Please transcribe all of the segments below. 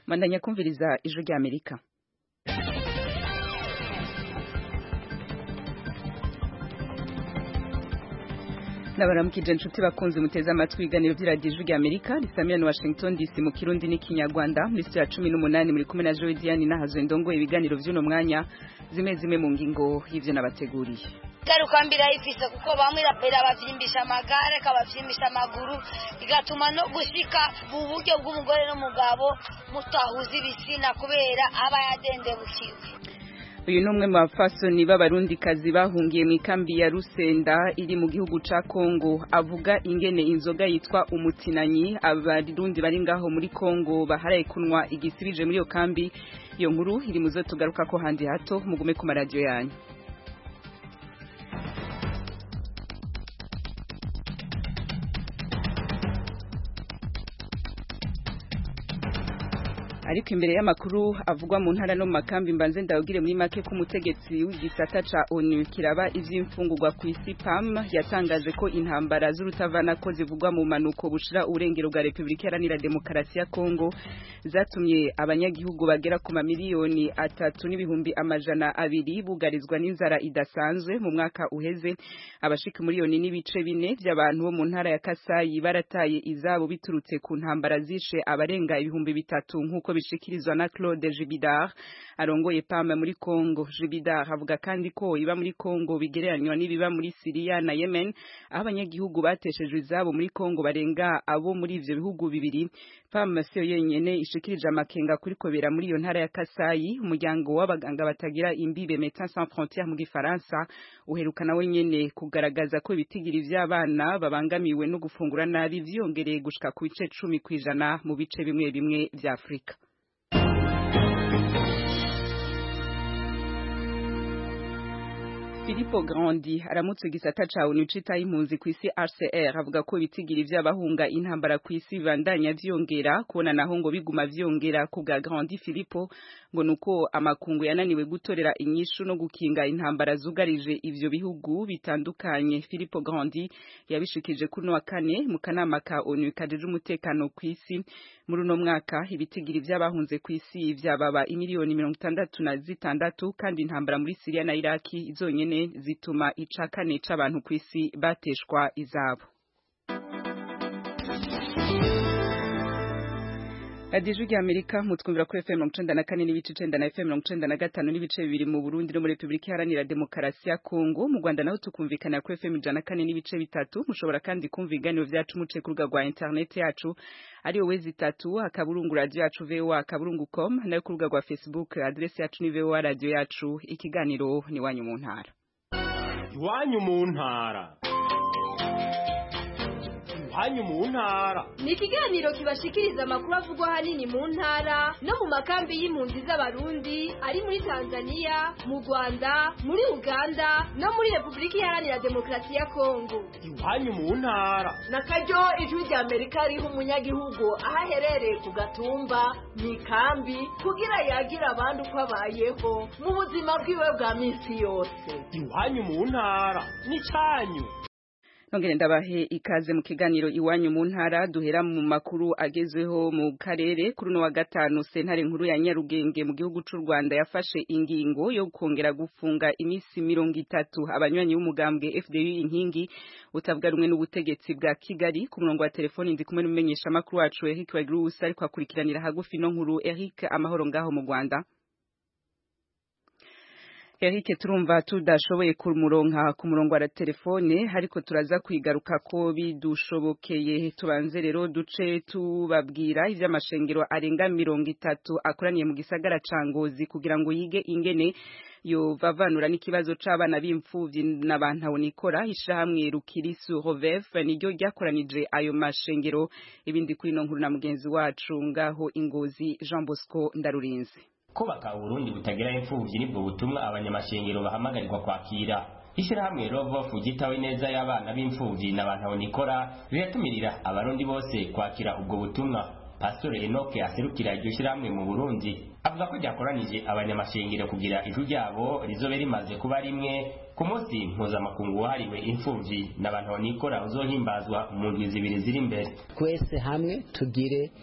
mandanya kumviriza ijwi rya amerika nabaramukije inshuti bakunze muteze amatwi ibiganiro by'iradiyo ijwi rya amerika risamira na washington dc mu kirundi n'ikinyarwanda muri sitiyo ya cumi n'umunani muri kumwe na joe diane nahazo ndongoye ibiganiro by'uno mwanya zimwe zimwe mu ngingo y'ibyo nabateguriye garuka mbere ayifise kuko bamwe rapera bavyimbisha amagare kabavyimbisha amaguru bigatuma no gushika mu buryo bw'umugore n'umugabo mutahuza ibitsina kubera aba yadendebukiwe uyu ni umwe mu bapfasoni b'abarundikazi bahungiye mu ikambi ya rusenda iri mu gihugu ca kongo avuga ingene inzoga yitwa umutinanyi abarundi bari ngaho muri kongo baharaye kunwa igisibije muri iyo kambi iyo nkuru iri mu zo tugaruka ko handi hato mugume ku maradiyo yanyu ariko imbere y'amakuru avugwa mu ntara no mu makambi mbanze ndawugire muri make ko umutegetsi w'igisata ca onu kiraba ivy'imfungurwa ku isi pam yatangaje ko intambara z'urutavana ko zivugwa mu manuko bushira uburengero bwa repubulika iharanira demokarasi ya kongo zatumye abanyagihugu bagera ku mamiliyoni atatu n'ibihumbi amajana abiri bugarizwa n'inzara idasanzwe mu mwaka uheze abashika miliyoni n'ibice bine by'abantu bo mu ntara ya kasayi barataye izabo biturutse ku ntambara zishe abarenga ibihumbi bitatu nk'uko bishikirizwa na Claude Jibidar arongoye pama muri Congo Jibidar avuga kandi ko iba muri Congo bigereranywa n'ibiba muri Syria na Yemen aho abanyagihugu bateshejwe izabo muri Congo barenga abo muri ivyo bihugu bibiri pama siyo yenyene ishikirije amakenga kuri kobera muri iyo ntara ya Kasayi umuryango w'abaganga batagira imbibe Médecins Sans Frontières mu gifaransa uherukana wenyene kugaragaza ko ibitigiri vy'abana babangamiwe no gufungura nabi vyongereye gushika ku bice cumi kwijana mu bice bimwe bimwe vya Afrika Filippo Grandi aramutse igisata ca ONU citaye impunzi kw'isi RCR avuga ko ibitigiri vy'abahunga intambara kw'isi bandanya vyongera kubona naho ngo biguma vyongera ku bwa Grandi Filippo ngo nuko amakungu yananiwe gutorera inyishu no gukinga intambara zugarije ivyo bihugu bitandukanye Filippo Grandi yabishikije kuno wa kane mu kanama ka ONU kajeje umutekano kw'isi muri uno mwaka ibitigiri vy'abahunze kw'isi vyababa imiliyoni mirongo itandatu na zitandatu kandi intambara muri Syria na Iraki izonyene zituma ica kane c'abantu kw'isi bateshwa izabo radiyo ijwi rya amerika mutwumvira kuri fm mirongo icenda na kane n'ibice icenda na fm mirongo icenda na gatanu n'ibice bibiri mu burundi no muri repubulika iharanira demokarasi ya kongo mu rwanda naho tukumvikana kuri fm ijana na kane n'ibice bitatu mushobora kandi kumva ibiganiro vyacu muce ku rubuga rwa interineti yacu ariyo wezi itatu akaburungu radiyo yacu voa akaburungu com nayo ku rubuga rwa facebook aderesi yacu ni voa radiyo yacu ikiganiro ni iwanyu mu ntara iwanyu mu ntara iwanyu mu ntara ni ikiganiro kibashikiriza amakuru avugwa ahanini mu ntara no mu makambi y'impunzi z'abarundi ari muri tanzania mu rwanda muri uganda no muri repubulika iharanira demokarasi ya kongo iwanyu mu ntara na karyo ijwi rya amerika riha umunyagihugu aho aherereye ku gatumba mu ikambi kugira yagira abandi uko abayeho mu buzima bwiwe bwa minsi yose iwanyu mu ntara ni cyanyu nongere ndabahe ikaze mu kiganiro iwanyu mu ntara duhera mu makuru agezweho mu karere kuri uno wa gatanu sentare nkuru ya Nyarugenge mu gihugu c'u Rwanda yafashe ingingo yo kongera gufunga imisi mirongo itatu abanywanyi b'umugambwe FDU inkingi utavuga rumwe n'ubutegetsi bwa Kigali ku murongo wa telefoni ndi kumwe n'umumenyesha makuru wacu Eric Wagirusa ariko akurikiranira hagufi no nkuru Eric amahoro ngaho mu Rwanda Eric turumva tudashoboye kumuronka ku murongo wa telefone ariko turaza kwigaruka ko bidushobokeye tubanze rero duce tubabwira ivy'amashengero arenga mirongo itatu akoraniye mu gisagara ca Ngozi kugira ngo yige ingene yovavanura n'ikibazo c'abana b'imfuvyi n'abantu nikora ishirahamwe Rukirisu Rovef niryo ryakoranije ayo mashengero ibindi kuri no nkuru na mugenzi wacu ngaho Ingozi Jean Bosco Ndarurinze kubaka uburundi butagira imfuvyi nibwo butumwa abanyamashengero bahamagarirwa kwakira ishyirahamwe rovofu gitawe neza y'abana b'imfuvyi n'abantu nikora riratumirira abarundi bose kwakira ubwo butumwa pasitore enoke aserukira iryo shyirahamwe mu burundi avuga ko ryakoranije abanyamashengero kugira ijwi ryabo rizobe rimaze kuba rimwe ku munsi mpuzamakungu wahariwe imfuvyi n'abantu nikora uzohimbazwa mu ndwi zibiri ziri imbere twese hamwe tugire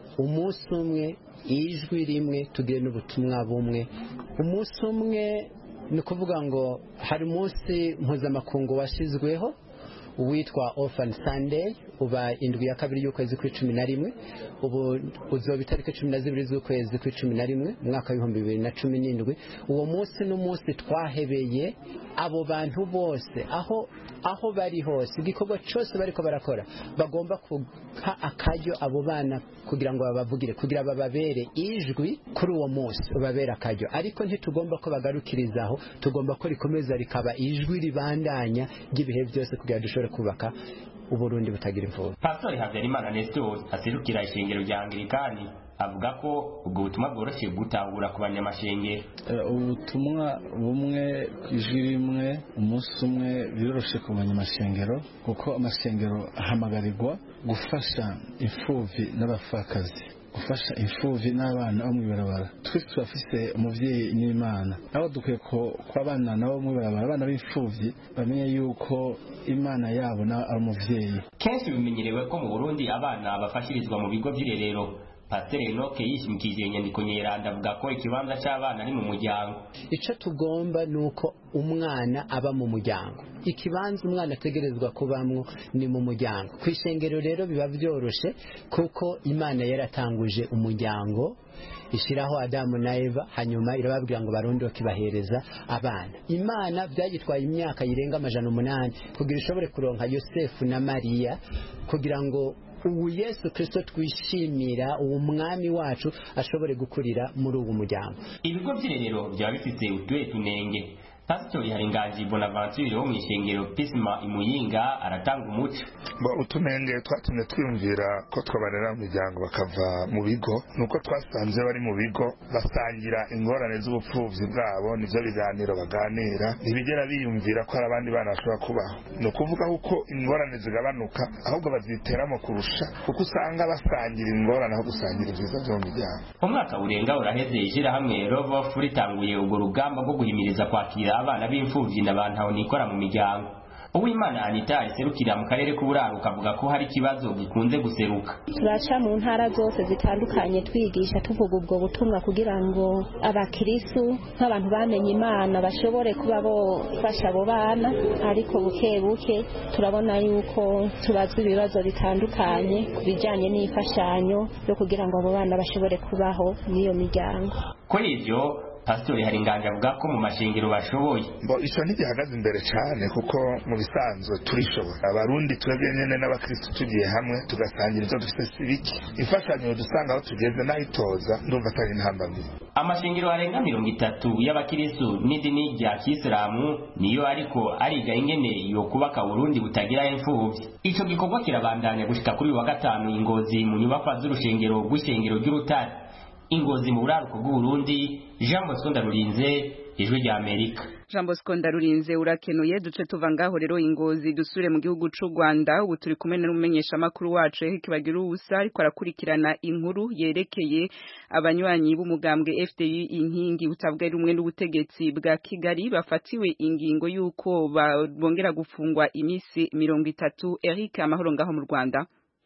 umunsi umwe ijwi rimwe tugire n'ubutumwa bumwe umunsi umwe ni ukuvuga ngo hari umunsi mpuzamakungu washyizweho witwa Orphan Sunday uba indwi ya kabiri y'ukwezi kw'icumi na rimwe ubu uzoba itariki cumi na zibiri z'ukwezi kw'icumi na rimwe umwaka w'ibihumbi bibiri na cumi n'indwi uwo munsi n'umunsi twahebeye abo bantu bose aho aho bari hose igikorwa cyose bariko barakora bagomba kuha akaryo abo bana kugira ngo babavugire kugira bababere ijwi kuri uwo munsi babere akaryo ariko ntitugomba ko bagarukiriza aho tugomba ko rikomeza rikaba ijwi ribandanya ry'ibihe byose kugira dushobore kubaka uburundi butagira imvura pastori habyarimana nestor aserukira ishengero rya anglikani avuga ko ubwo butumwa bworoshye gutahura ku banyamashengero ubutumwa bumwe ku ijwi rimwe umunsi umwe biroroshye ku banyamashengero kuko amashengero ahamagarirwa gufasha imfubyi n'abapfakazi gufasha imfubyi n'abana bo mu ibarabara twese turafise umubyeyi n'imana aho dukwiye ko abana nabo mu ibarabara abana b'imfubyi bamenye yuko imana yabo nawe ari umubyeyi kenshi bimenyerewe ko mu burundi abana bafashirizwa mu bigo by'irerero pasiteri enoke yishimikije inyandiko nyeranda avuga ko ikibanza cy'abana ari mu muryango icyo tugomba ni uko umwana aba mu muryango ikibanza umwana ategerezwa kubamwo ni mu muryango ku ishengero rero biba byoroshye kuko imana yaratanguje umuryango ishyiraho adamu na eva hanyuma irababwira ngo barondoke ibahereza abana imana byagitwaye imyaka yirenga amajana umunani kugira ishobore kuronka yosefu na mariya kugira ngo ubu yesu kirisito twishimira uwo mwami wacu ashobore gukurira muri uwo muryango ibigo by'irerero byaba bifite utuhe tunenge pasitori haringanji bonaventure wo mu ishengero pisima imuyinga aratanga umuco utunenge twatumye twiyumvira ko twabarera mu miryango bakava mu bigo nuko twasanze bari mu bigo basangira ingorane z'ubupfubyi bwabo nibyo biganiro baganira ntibigera biyumvira ko hari abandi bana bashobora kubaho ni ukuvuga ko ingorane zigabanuka ahubwo baziteramo kurusha kuko usanga basangira ingorane aho gusangira ibyiza byo mu miryango umwaka urenga uraheze ishyirahamwe rovofu ritanguye urwo rugamba rwo guhimiriza kwakira abana b'imfubyi na bantu nikora mu miryango uwimana anita iserukira mu karere k'uburaruka avuga ko hari ikibazo gikunze guseruka turaca mu ntara zose zitandukanye twigisha tuvuga ubwo butumwa kugira ngo abakirisu nk'abantu bamenye imana bashobore kuba bofasha abo bana ariko buke buke turabona yuko tubazwa ibibazo bitandukanye ku bijyanye n'imfashanyo yo kugira ngo abo bana bashobore kubaho n'iyo miryango kuri ibyo pasitori hari inganje avuga ko mu mashengero bashoboye mbo icyo ntigihagaze imbere cyane kuko mu bisanzwe turishobora abarundi twebwe nyine n'abakristo tugiye hamwe tugasangira ibyo dufite si bike imfashanyo dusanga aho tugeze n'ayitoza ndumva atari intambamyi amashengero arenga mirongo itatu y'abakristo n'idini rya kisilamu niyo ariko ariga ingene yo kubaka burundi butagira imfubyi ico gikorwa kirabandanya gushika kuri uyu wa gatanu ingozi mu nyubakwa z'urushengero rw'ishengero ry'urutare ingozi mu buraruko bw'uburundi jean bosco ndarurinze ijwi rya amerika jean bosco ndarurinze urakenuye duce tuva ngaho rero ingozi dusure mu gihugu c'u rwanda ubu turi kumwe n'umumenyeshamakuru wacu eric bagira ubusa ariko arakurikirana inkuru yerekeye abanywanyi b'umugambwe fdi inkingi utavuga rumwe n'ubutegetsi bwa kigali bafatiwe ingingo y'uko bongera gufungwa iminsi mirongo itatu eric amahoro ngaho mu rwanda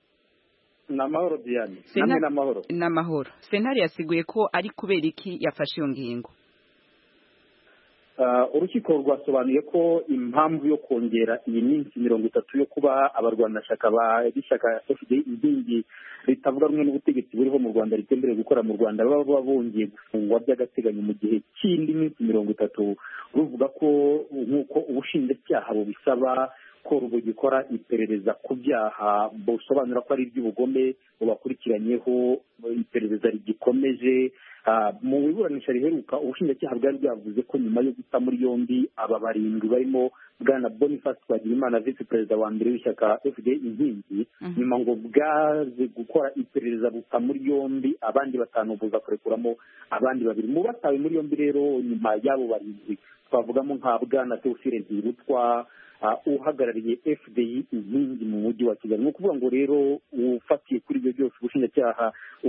namahoro Diane namwe namahoro namahoro sentare yasiguye ko ari kubera iki yafashe iyo ngingo urukiko rwasobanuye ko impamvu yo kongera iyi minsi mirongo itatu yo kuba abarwanashyaka b'ishyaka fda inkingi ritavuga rumwe n'ubutegetsi buriho mu rwanda ritemerewe gukora mu rwanda baba bongeye gufungwa by'agateganyo mu gihe cy'indi minsi mirongo itatu ruvuga ko nk'uko ubushinjacyaha bubisaba ko rugikora iperereza ku byaha busobanura ko ari iby'ubugome bubakurikiranyeho iperereza rigikomeje mu iburanisha riheruka ubushinjacyaha bwari bwavuze ko nyuma yo guta muri yombi aba barindwi barimo bwana boniface twagirimana visi perezida wa mbere w'ishyaka fda inkingi nyuma ngo bwaze gukora iperereza buta muri yombi abandi batanu buza kurekuramo abandi babiri mu batawe muri yombi rero nyuma y'abo barindwi twavugamo nka bwana teofile ntirutwa uhagarariye fdi inkingi mu mujyi wa kigali ni ukuvuga ngo rero ufatiye kuri ibyo byose ubushinjacyaha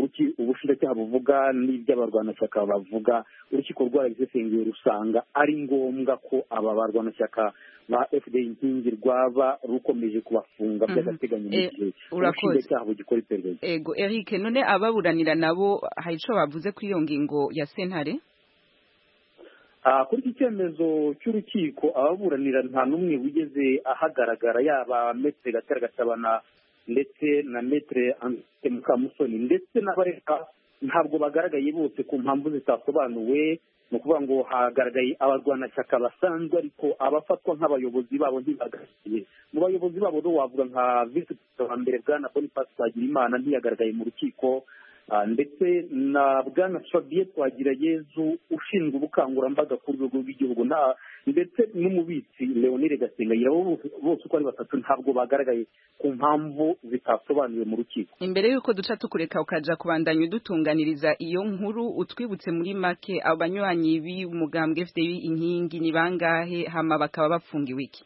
ubushinjacyaha buvuga n'iby'abarwanashyaka bavuga urukiko rwarabisesenguye rusanga ari ngombwa ko aba barwanashyaka ba fda inkingi rwaba rukomeje kubafunga by'agateganyo mu gihe ubushinjacyaha bugikora iperereza ego eric none ababuranira nabo hari icyo bavuze kuri iyo ngingo ya sentare kuri iki cyemezo cy'urukiko ababuranira nta n'umwe wigeze ahagaragara yaba metere gatera gatabana ndetse na metere ante mukamusoni ndetse n'abareka ntabwo bagaragaye bose ku mpamvu zitasobanuwe ni ukuvuga ngo hagaragaye abarwanashyaka basanzwe ariko abafatwa nk'abayobozi babo ntibagaragaye mu bayobozi babo do wavuga nka visi perezida wa mbere bwana boniface twagirimana ntiyagaragaye mu rukiko ndetse na bwana fabien twagirayezu ushinzwe ubukangurambaga ku rwego rw'igihugu ndetse n'umubitsi leonire gasengayira bose uko ari batatu ntabwo bagaragaye ku mpamvu zitasobanuwe mu rukiko imbere y'uko duca tukureka ukaja kubandanya udutunganiriza iyo nkuru utwibutse muri make abanywanyi b'umugambwe fdi inkingi ni bangahe hama bakaba bafungiwe iki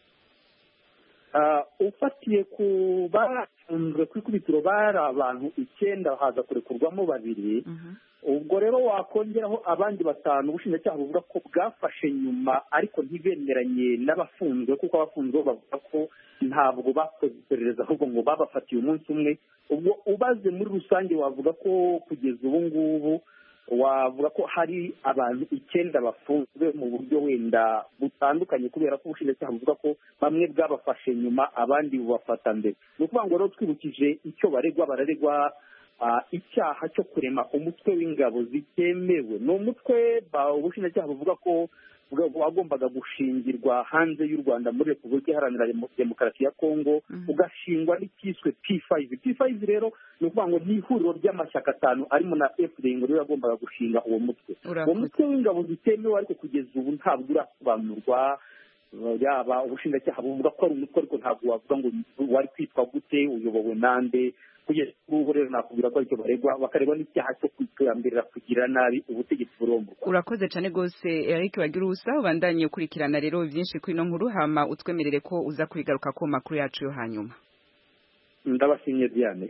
ufatiye ku bafunzwe ku ikubitiro bari abantu icyenda haza kurekurwamo babiri ubwo rero wakongeraho abandi batanu ubushinjacyaha buvuga ko bwafashe nyuma ariko ntibemeranye n'abafunzwe kuko abafunzwe bavuga ko ntabwo bakoze iperereza ahubwo ngo babafatiye umunsi umwe ubwo ubaze muri rusange wavuga ko kugeza ubu ngubu wavuga ko hari abantu icyenda bafunzwe mu buryo wenda butandukanye kubera ko ubushinjacyaha buvuga ko bamwe bwabafashe nyuma abandi bubafata mbere ni ukuvuga ngo rero twibukije icyo baregwa bararegwa icyaha cyo kurema umutwe w'ingabo zitemewe ni umutwe ubushinjacyaha buvuga ko wagombaga gushingirwa hanze y'u rwanda muri repubulika iharanira demokarasi ya kongo ugashingwa n'icyiswe p5 p5 rero ni ukuvuga ngo ni ihuriro ry'amashyaka atanu arimo na fda ngo rero yagombaga gushinga uwo mutwe uwo mutwe w'ingabo zitemewe ariko kugeza ubu ntabwo urasobanurwa yaba ubushinjacyaha buvuga ko ari umutwe ariko ntabwo wavuga ngo wari kwitwa gute uyobowe nande kugeza ubu rero nakubwira ko aricyo baregwa bakaregwa n'icyaha cyo kwitambirira kugira nabi ubutegetsi buromburwa urakoze cyane rwose eric bagira ubusa ubandanye ukurikirana rero byinshi kuri ino nkuru hama utwemerere ko uza kubigaruka ku makuru yacu yo hanyuma ndabashimye diane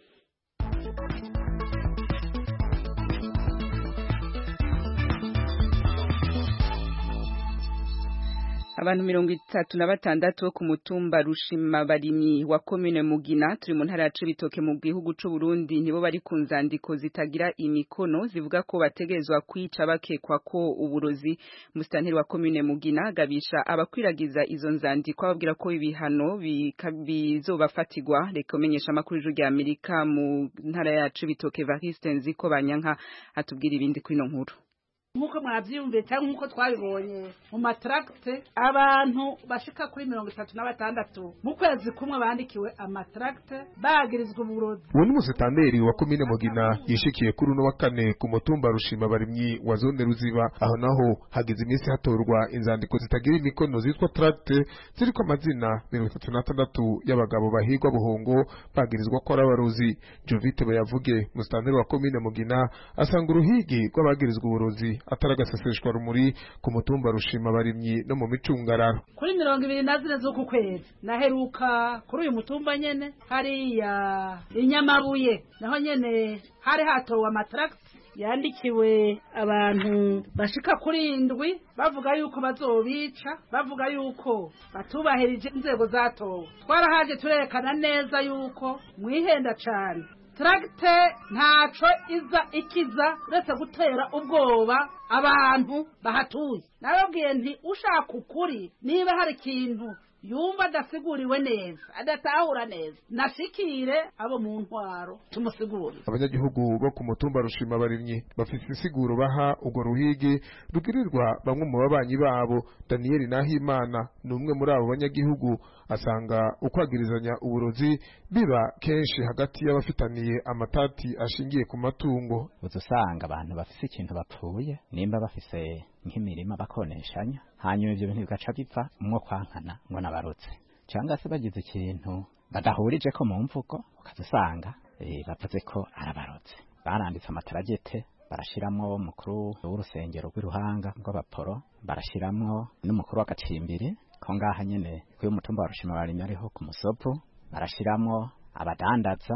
abantu mirongo itatu na batandatu bo ku mutumba rushima barimyi wa komine mugina turi mu ntara ya cibitoke mu gihugu c'u Burundi nibo bari ku nzandiko zitagira imikono zivuga ko bategerezwa kwica bakekwa ko uburozi musitanteri wa komine mugina agabisha abakwiragiza izo nzandiko ababwira ko ibihano bizobafatirwa reka umenyesha amakuru y'ijuru rya amerika mu ntara ya cibitoke variste nziko banyanka atubwira ibindi kuri ino nkuru nk'uko mwabyiyumviye cyangwa nk'uko twabibonye mu mataragite abantu bashika kuri mirongo itatu na batandatu mu kwezi kumwe bandikiwe amataragite bagirizwa uburozi uwo ni umusitanteri wa komine mugina yishikiye kuri uno wa kane ku mutumba rushima barimyi wa zone ruziba aho naho hagize iminsi hatorwa inzandiko zitagira imikono zitwa taragite ziriko amazina mirongo itatu n'atandatu y'abagabo bahigwa buhongo bagirizwa ko ari abarozi jovite bayavuge umusitanteri wa komine mugina asanga uruhigi rw'abagirizwa uburozi atari agaseseshwa rumuri ku mutumba rushima barimyi no mu micungararo kuri mirongo ibiri na zine z'uku kwezi naheruka kuri uyu mutumba nyene hariya inyamabuye naho nyene hari hatowe amataragisi yandikiwe abantu bashika kuri indwi bavuga yuko bazobica bavuga yuko batubahirije inzego zatowe twarahaje turerekana neza yuko mwihenda cane tragite ntaco iza ikiza uretse gutera ubwoba abantu bahatuye nababwiye nti ushaka ukuri niba hari ikintu yumva adasiguriwe neza adatahura neza nashikire abo mu ntwaro tumusigurire abanyagihugu bo ku mutumba rushima barimyi bafite insiguro baha urwo ruhigi rugirirwa bamwe mu babanyi babo daniyeli nahimana ni umwe muri abo banyagihugu asanga ukwagirizanya uburozi biba kenshi hagati y'abafitaniye amatati ashingiye ku matungo uza usanga abantu bafise ikintu bapfuye nimba bafise nk'imirima bakoneshanya hanyuma ibyo bintu bigaca bipfa umwo kwankana ngo nabarutse cyangwa se bagize ikintu badahurije ko mu mvugo ukaza usanga bavuze ko arabarutse baranditse amataragete barashiramwo umukuru w'urusengero rw'iruhanga rw'abaporo barashiramwo n'umukuru w'agacimbiri ko ngaha nyene kuri umutumba wa rushima barimye ariho ku musopu barashiramwo abadandaza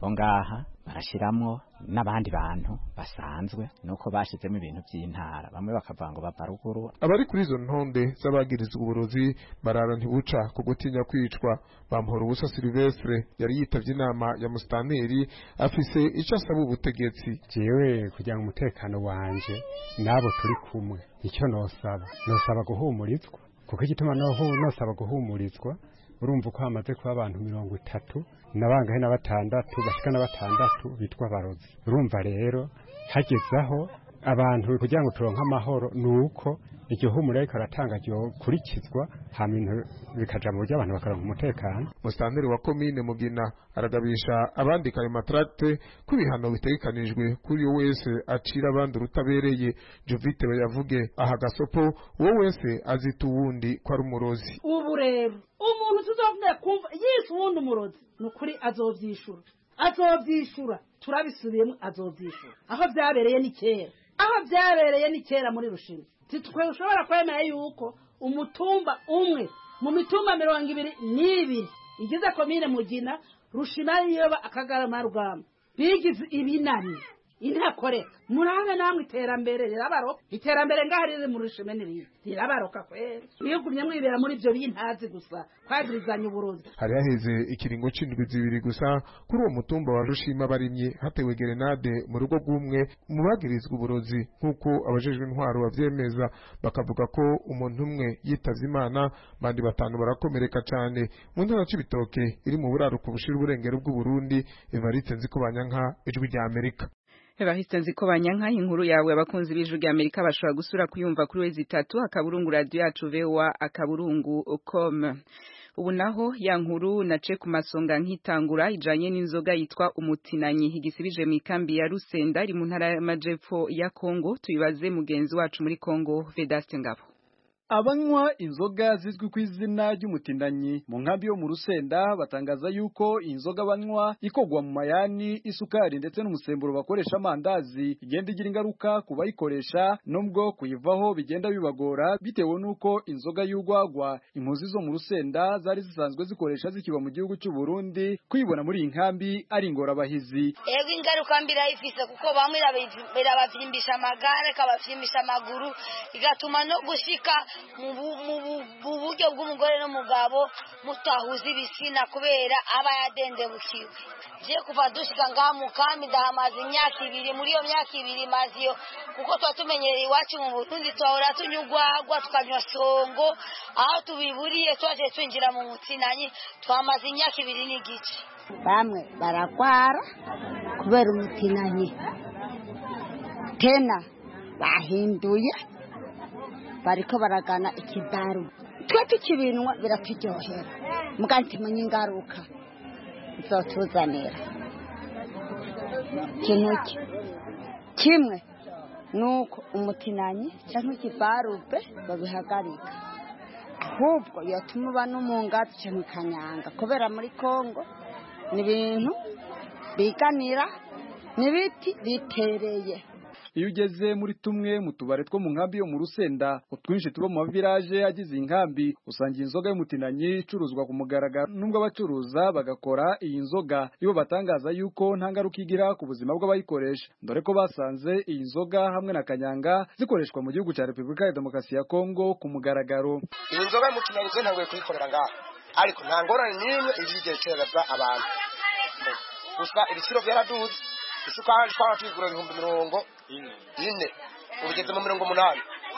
bo ngaha barashiramwo n'abandi bantu basanzwe nuko bashizemo ibintu by'intara bamwe bakavuga ngo bava ruguru abari kuri izo ntonde z'abagirizwa uburozi barara ntibuca ku gutinya kwicwa bamuhora ubusa silvestre yari yitavye inama ya musitanteri afise ico asaba ubutegetsi jewe kugira ngo umutekano wanje n'abo turi kumwe icyo nosaba nosaba guhumurizwa kuko igituma nosaba guhumurizwa urumva uko hamaze kuba abantu mirongo itatu nabangahe na batandatu bashika na batandatu bitwa abarozi urumva rero hagezaho abantu kugira ngo turonke amahoro ni uko iryo humura ariko aratanga ryokurikizwa hama ibintu bikaja mu buryo abantu bakaronka umutekano musitanteri wa komine mugina aragabisha abandika ayo matracte ko ibihano bitegekanijwe kuri uwo wese acira abandi urutabereye jovite bayavuge aha gasopo uwo wese azita uwundi ko ari umurozi ubu rero umuntu tuzovuga kumva yise uwundi umurozi ni ukuri azovyishura azovyishura turabisubiyemo azovyishura aho vyabereye ni kera aho vyabereye ni kera muri rushini titwe ushobora kwemera yuko umutumba umwe mu mitumba mirongo ibiri n'ibiri igize komine mugina rushima yiyoba akagarama rugamba bigize ibinani intakoreka murabe namwe iterambere rirabaroka iterambere ngaho riri mu rushime n'irindi rirabaroka kwera mwigumye mwibera muri ibyo bintazi gusa kwagirizanya uburozi hari haheze ikiringo c'indwi zibiri gusa kuri uwo mutumba wa rushima barimye hatewe gerenade mu rugo rw'umwe mu bagirizwa uburozi nk'uko abajejwe intwaro bavyemeza bakavuga ko umuntu umwe yitavye imana bandi batanu barakomereka cane mu ntara c'ibitoke iri mu buraruko bushira uburengero bw'uburundi evariste nzikobanyanka ijwi rya amerika Evariste nziko banyanka inkuru yawe abakunzi b'ijwi rya Amerika bashobora gusura kuyumva kuri wezi itatu akaburungu radio yacu vewa akaburungu com ubu naho ya nkuru nace ku masonga nkitangura ijanye n'inzoga yitwa umutinanyi igisibije mu ikambi ya Rusenda iri mu ntara y'amajepfo ya Kongo tuyibaze mugenzi wacu muri Kongo Vedaste Ngabo abanywa inzoga zizwi ku izina ry'umutindanyi mu nkambi yo mu rusenda batangaza yuko inzoga banywa ikogwa mu mayani isukari ndetse n'umusemburo bakoresha amandazi igenda igira ingaruka ku bayikoresha nubwo kuyivaho bigenda bibagora bitewe n'uko inzoga y'urwagwa impunzi zo mu rusenda zari zisanzwe zikoresha zikiba mu gihugu cy'u Burundi kuyibona muri iyi nkambi ari ingorabahizi ego ingaruka mbi irayifise kuko bamwe irabavyimbisha amagare ikabavyimbisha amaguru igatuma no gushika mu buryo bw'umugore n'umugabo mutahuza ibitsina kubera aba yadendebukiwe je kuva dushika ngaha mu kambi ndahamaze imyaka ibiri muri iyo myaka ibiri maze iyo kuko tuba tumenyereye iwacu mu burundi twahora tunywa urwagwa tukanywa songo aho tubiburiye twaje twinjira mu mutsinanyi twamaze imyaka ibiri n'igice bamwe baragwara kubera umutinanyi tena bahinduye bariko baragana ikidaru twe tukibinwa biraturyohera muga ntimenye ingaruka bizotuzanira ikintu ki kimwe nuko umutinanyi cyangwa ikibarube babihagarika ahubwo yatuma uba no mu ngazi cyangwa ikanyanga kubera muri kongo ni ibintu biganira n'ibiti bitereye iyo ugeze muri tumwe mu tubare two mu nkambi yo mu rusenda utwinshi tuba mu mavilaje agize iyi nkambi usanga iyi nzoga y'umutinanyi icuruzwa ku mugaragaro nubwo abacuruza bagakora iyi nzoga ibo batangaza yuko nta ngaruka igira ku buzima bw'abayikoresha dore ko basanze iyi nzoga hamwe na kanyanga zikoreshwa mu gihugu cya repubulika ya demokarasi ya kongo ku mugaragaro iyi nzoga y'umutinanyi twe ntabwo kuyikorera ngaha ariko nta ngorane n'imwe izigera itereza abantu gusa ibiciro byaraduze isukari twaba tuyigura ibihumbi mirongo ine ubigeze mu mirongo umunani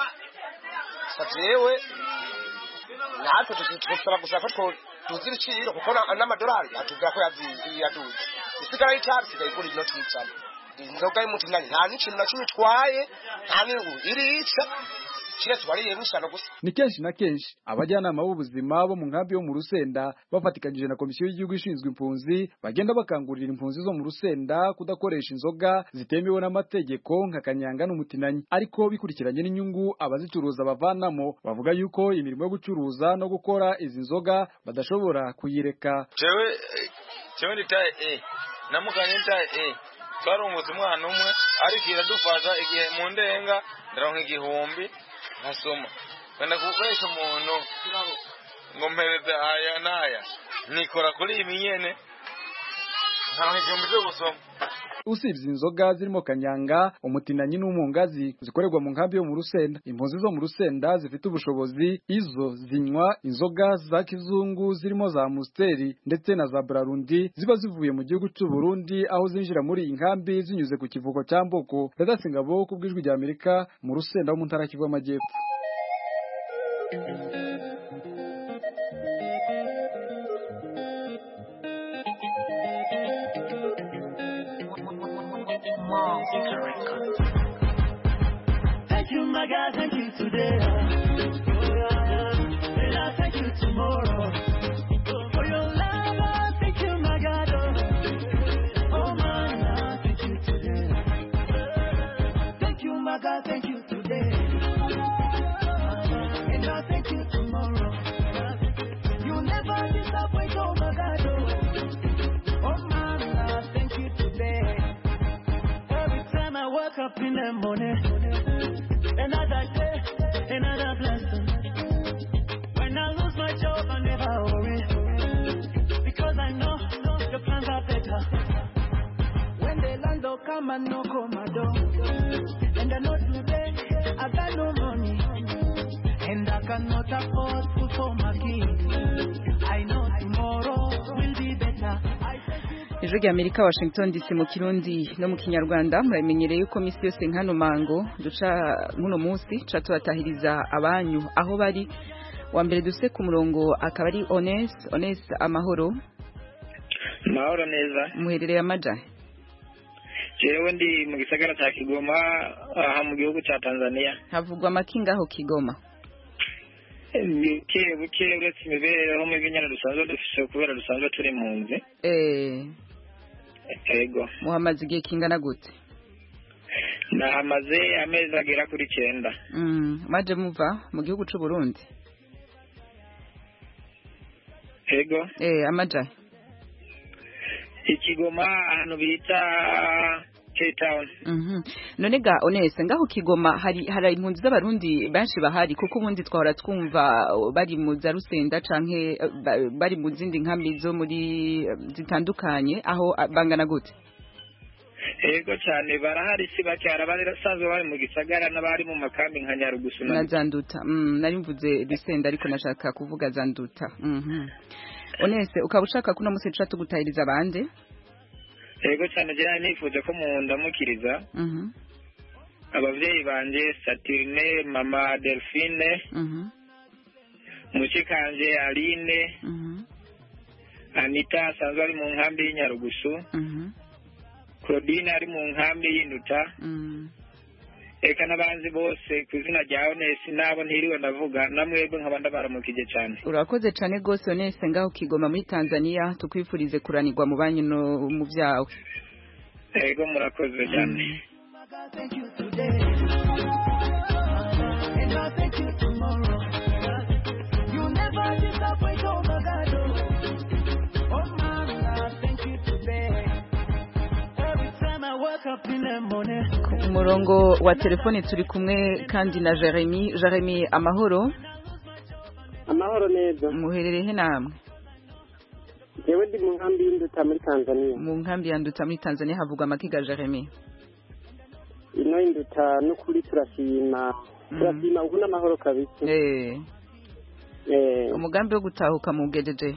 jewe natwe dusaba gusa ko tuzi ibiciro kuko n'amadolari atubwira ko yaduze isigara y'icyari isigaye igura inoti y'icana inzoga y'umutinanyi nta n'ikintu na kimwe itwaye nta n'ingu irica kiretse wariye n'ishyano gusa ni kenshi na kenshi abajyanama b'ubuzima bo mu nkambi yo mu rusenda bafatikanyije na komisiyo y'igihugu ishinzwe impunzi bagenda bakangurira impunzi zo mu rusenda kudakoresha inzoga zitemewe n'amategeko nka kanyanga n'umutinanyi ariko bikurikiranye n'inyungu abazicuruza bavanamo bavuga yuko imirimo yo gucuruza no gukora izi nzoga badashobora kuyireka jewe jewe nitaye e namuganye nitaye e twarungutse umwana umwe ariko iradufasha igihe mu ndenga ndaronka igihumbi nkasoma wenda gukoresha umuntu ngo mpereze aya n'aya nikora kuri iyi nyene nkaronka igihumbi cyo gusoma usibye inzoga zirimo kanyanga umutinanyi n'umungazi zikorerwa mu nkambi yo mu rusenda impunzi zo mu rusenda zifite ubushobozi izo zinywa inzoga za kizungu zirimo za musteri ndetse na za brarundi ziba zivuye mu gihugu cy'u Burundi aho zinjira muri iyi nkambi zinyuze ku kivuko cya Mboko Radasingabo ku bw'ijwi rya Amerika mu rusenda ho mu ntara Kivu y'Amajyepfo Thank you, my God, thank you today. And I'll thank you tomorrow. For your love, I thank you, my God. Oh, man, I thank you today. Thank you, my God, thank you today. And I'll thank you tomorrow. You never disappoint, oh, my God. Oh, man, I thank you today. Every time I wake up in the morning, another day, another blessing. When I lose my job, I never worry, because I know the plans are better. When the landlord come and knock on my door, and I know today I got no money, and I cannot afford food for my kids. I know tomorrow will be better. I ijwi rya amerika washington dc mu kirundi no mu kinyarwanda muramenyereye yuko minsi yose nk'ano mango duca nk'uno munsi duca tubatahiriza abanyu aho bari wa mbere duse ku murongo akaba ari ones ones amahoro mahoro neza muherereye amaja jewe ndi mu gisagara cya kigoma aha mu gihugu cya tanzania havugwa amakinga aho kigoma buke buke uretse imibereho mibi nyine dusanzwe dufise kubera dusanzwe turi impunzi eh ego muhamaze igihe kingana gute nahamaze amezi agera kuri cyenda mm maje muva mu gihugu c'u Burundi ego eh amaja ikigoma ahantu bita Cape Town Mhm. None ga onese ngaho kigoma hari hari impunzi z'abarundi benshi bahari kuko ubundi twahora twumva uh, bari mu za Rusenda canke uh, ba- bari mu zindi nkambi zo muri uh, zitandukanye aho uh, bangana gute ego cyane barahari si bake hari abasanzwe bari mu gisagara n'abari mu makambi nka Nyarugusu na zanduta mm, nari mvuze Rusenda ariko nashaka kuvuga zanduta mhm onese ukaba ushaka kuno musi tuca tugutahiriza abandi ego cyane jya nifuje ko mundamukiriza mhm abavyeyi banje Saturne mama Delphine mhm mushikanje Aline mhm Anita asanzwe ari mu nkambi y'Inyarugusu mhm Claudine ari mu nkambi y'Induta mhm eka n'abanzi bose ku izina rya Honest nabo ntiriwe ndavuga namwebwe nkaba ndabaramukije cyane urakoze cyane rwose onese ngaho kigoma muri Tanzania tukwifurize kuranirwa mu banyu no mu byawe ego murakoze cyane thank you today. And I thank you tomorrow. You never disappoint, oh my God. Oh, oh man, I thank you today. Every time I wake up in the morning. ku murongo wa telefone turi kumwe kandi na Jeremy Jeremy amahoro amahoro neza muherereye namwe jewe ndi mu nkambi y'induta muri tanzania mu nkambi ya nduta muri Tanzania havugwa amakiga Jeremy ino y'induta n'ukuri turashima turashima ubu n'amahoro kabisa eh Eh, umugambi wo gutahuka mu gejeje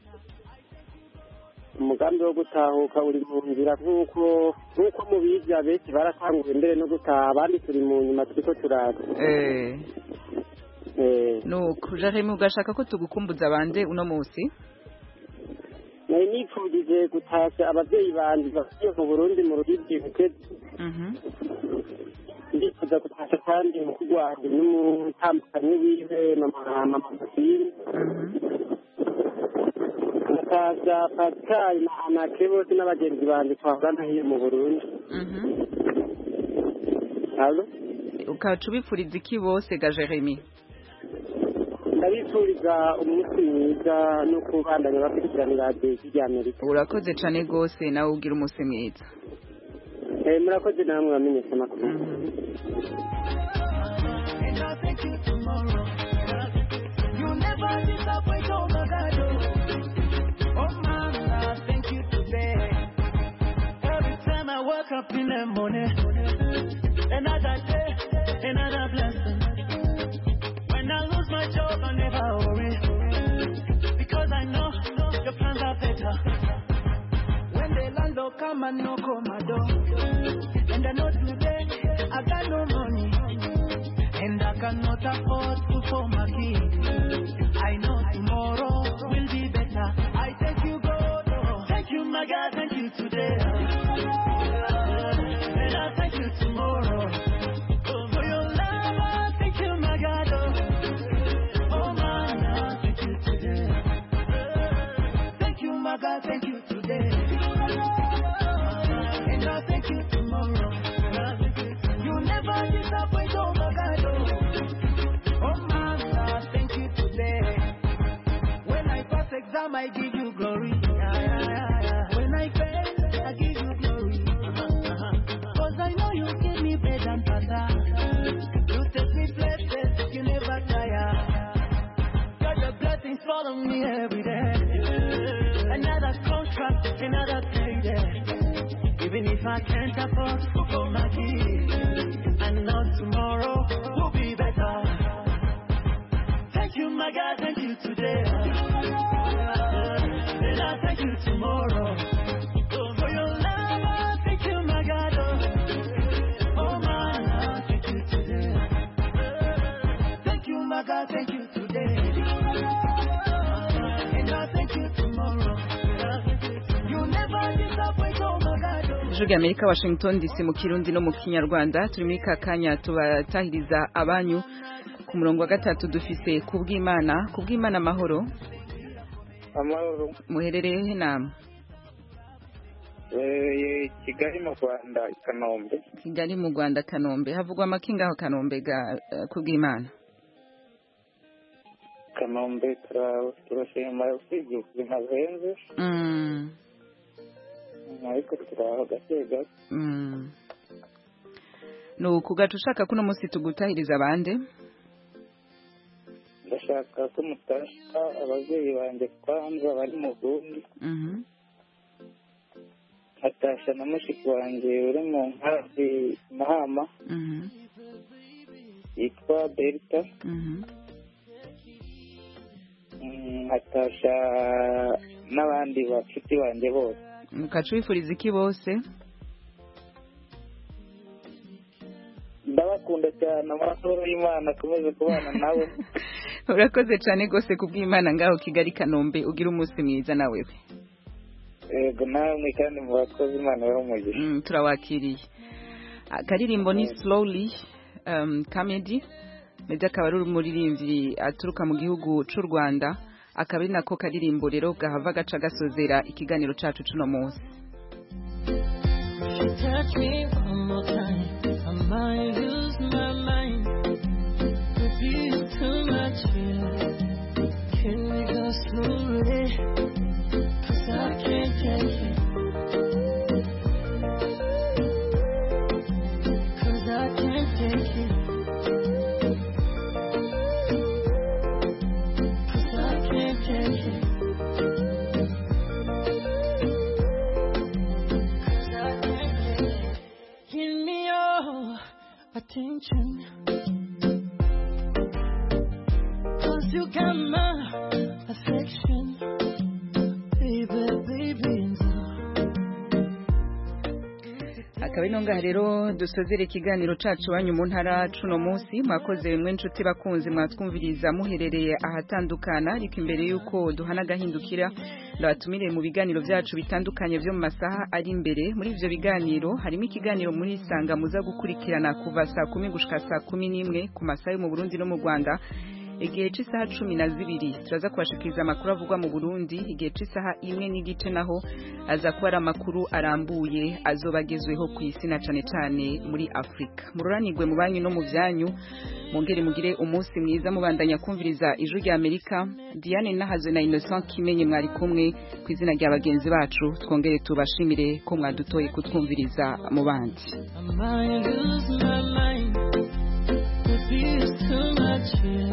umugambi wo gutahuka uri mu nzira nk'uko nk'uko mubizi abenshi baratanguye mbere no gutaha abandi turi mu nyuma turiko turaza eh Eh, nuko Jeremy ugashaka ko tugukumbuza bande uno munsi nari nipfundije gutasha abavyeyi banje basuye mu burundi mu rugigi butezi mhm ndifuza gutasha kandi mukuru wanje n'umutambukanyi wiwe mama mama Fasile gutasha Pascal na Anake bose n'abagenzi banje twahorana hiyo mu Burundi mhm Allo ukaca ubipfuriza iki bose ga Jeremy ndabifuriza umunsi mwiza no kubandanya bakurikiranira radiyo ry'Amerika urakoze cyane rwose nawe ugira umunsi mwiza Eh, murakoze namwe bamenyesha amakuru And I thank you tomorrow. You never disappoint, oh my God. Oh man, I thank you today. them money. Another day, another blessing. When I lose my job, I never worry. Because I know your plans are better. When the landlord come and knock on my door. And I know today, I got no money. And I cannot afford food for my kids. I know tomorrow will be better. I thank you, God. oh. Thank you, my God. Thank you today. And I thank you tomorrow. Oh, for your love, I thank you, my God. Oh, oh man, I thank you today. Thank you, my God. Thank you today. And I thank you tomorrow. You never disappoint, oh my God. Oh, oh man, I thank you today. When I pass exam, I give you glory. Yeah, yeah, yeah, yeah. When I fail, I give you glory. Cause I know you give me bread and butter. You take me places, you never tire. God, your blessings follow me every day. Another contract, another payday. Even if I can't afford to go my kids, I know tomorrow will be better. Thank you, my God, thank you today. And I thank you tomorrow. Oh, for your love, I thank you, my God. Oh, oh man, I thank you today. Thank you, my God, thank you today. And I thank you tomorrow. You never disappoint, oh my God. Oh. ijwi ry'amerika washington dc mu kirundi no mu kinyarwanda turi muri ka kanya tubatahiriza abanyu ku murongo wa gatatu dufise kubw'imana kubw'imana amahoro amahoro muherereye he nama Eh, kigali mu rwanda i kanombe kigali mu rwanda kanombe havugwa amakinga aho kanombe ga eh, kubw'imana kanombe tura- turashima usibye ubuzima buhenze Mm, ariko turaho gake gake mm. ni ukugaca ushaka kuno munsi tugutahiriza abande ndashaka ko mutasha ababyeyi banjye kwanza bari mu burundi Mhm. nkatasha na mushiki wanjye uri mu nkambi mahama Mhm. yitwa delta Mhm. Mm, nkatasha n'abandi bafite banjye bose ugaca wifuriza iki bose ndabakunda cyane amahoro y'imana akomeze kubana nabo urakoze cyane rwose kubw'imana ngaho kigali kanombe ugira umunsi mwiza nawe yego namwe kandi mu bakozi imana ibahe umugisha Mm, turawakiriye akaririmbo ni slowly um, comedy meddy akaba ari umuririmbyi aturuka mu gihugu c'u rwanda akaba ari nako karirimbo rero gahava gaca gasozera ikiganiro cacu cuno munsi Touch me one more time. I might lose my mind. Maybe it's too much here. Can we go slowly? Cause I can't take it. Cause I can't take it. Cause I can't take it. Cause I can't take it. Give me your attention. Cause you got my affection. Baby, baby, akaba ari ngaha rero dusozera ikiganiro cacu wanyu mu ntara cuno munsi mwakoze mwe nshuti bakunzi mwatwumviriza muherereye ahatandukana ariko imbere y'uko duhana agahindukira ndabatumire mu biganiro byacu bitandukanye byo mu masaha ari imbere muri ivyo biganiro harimo ikiganiro muri sanga muza gukurikirana kuva saa kumi gushika saa kumi n'imwe ku masaha yo mu burundi no mu rwanda igihe cy'isaha cumi na zibiri turaza kubashikiriza amakuru avugwa mu burundi igihe cy'isaha imwe n'igice naho aza kuba ari amakuru arambuye azoba agezweho ku isi na cane cane muri afurika mururanirwe mu banyu no mu byanyu mungere mugire umunsi mwiza mubandanya kumviriza ijwi rya amerika diane nahazwe na innocent kimenye mwari kumwe ku izina rya bagenzi bacu twongere tubashimire ko mwadutoye kutwumviriza mu bandi I might lose my mind. Maybe it's too much here.